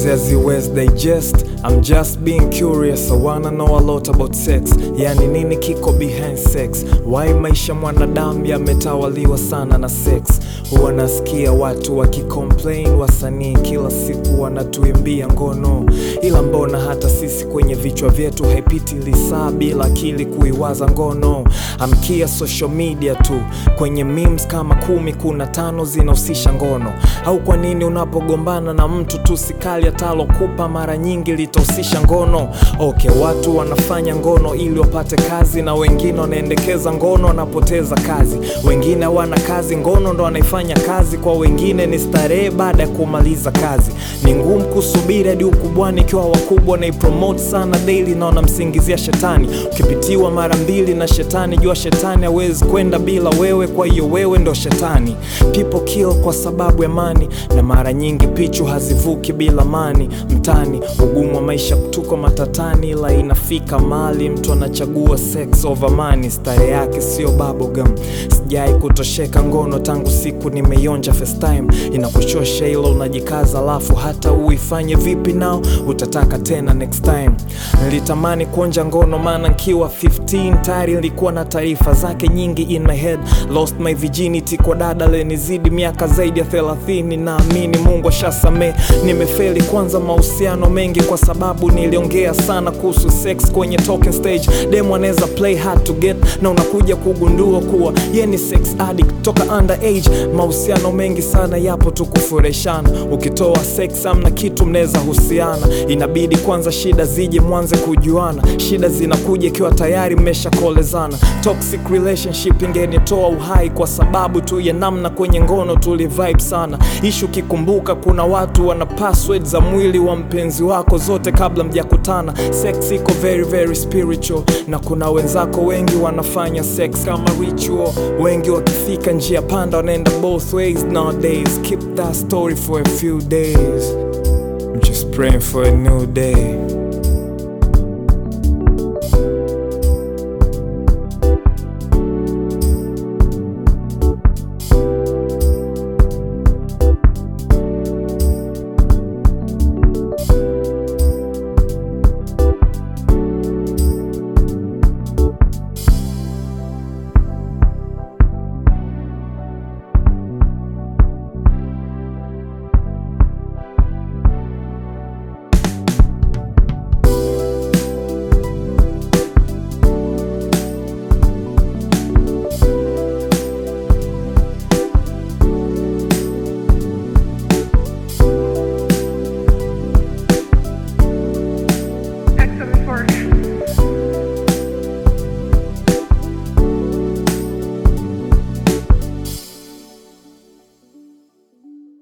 zote haziwezi digest I'm just being curious I wanna know a lot about sex yani nini kiko behind sex why maisha mwanadamu yametawaliwa sana na sex huwa nasikia watu wakicomplain wasanii kila siku wanatuimbia ngono ila mbona hata sisi kwenye vichwa vyetu haipiti lisaa bila akili kuiwaza ngono amkia social media tu kwenye memes kama kumi kuna tano zinahusisha ngono au kwa nini unapogombana na mtu tu sikali atalokupa mara nyingi litahusisha ngono okay watu wanafanya ngono ili wapate kazi na wengine wanaendekeza ngono wanapoteza kazi wengine hawana kazi ngono ndo wanaifanya kazi kwa wengine ni starehe baada ya kumaliza kazi ni ngumu kusubiri hadi ukubwani ikiwa wakubwa naipromote sana daily na wanamsingizia shetani ukipitiwa mara mbili na shetani jua shetani hawezi kwenda bila wewe kwa hiyo wewe ndo shetani people kill kwa sababu ya mani na mara nyingi pichu hazivuki bila mani mtani ugumu wa maisha tuko matatani ila inafika mali mtu anachagua sex over money stare yake sio bubblegum sijai kutosheka ngono tangu siku nimeionja first time inakuchosha hilo unajikaza alafu hata uifanye vipi nao utataka tena next time nilitamani kuonja ngono maana nkiwa 15 tayari nilikuwa na taarifa zake nyingi in my head lost my virginity kwa dada lenizidi miaka zaidi ya 30 naamini mungu ashasamee nimefeli kwanza mahusiano mengi kwa sababu niliongea sana kuhusu sex kwenye talking stage demo anaweza play hard to get na unakuja kugundua kuwa ye ni sex addict toka underage mahusiano mengi sana yapo tu kufureshana ukitoa sex amna kitu mnaweza husiana inabidi kwanza shida zije mwanze kujuana shida zinakuja ikiwa tayari mmeshakolezana toxic relationship ingenitoa uhai kwa sababu tu ya namna kwenye ngono tulivibe sana ishu kikumbuka kuna watu wana password za mwili wa mpenzi wako zote kabla mjakutana sex iko very very spiritual na kuna wenzako wengi wanafanya sex kama ritual wengi wakifika njia panda wanaenda both ways nowadays keep that story for a few days I'm just praying for a new day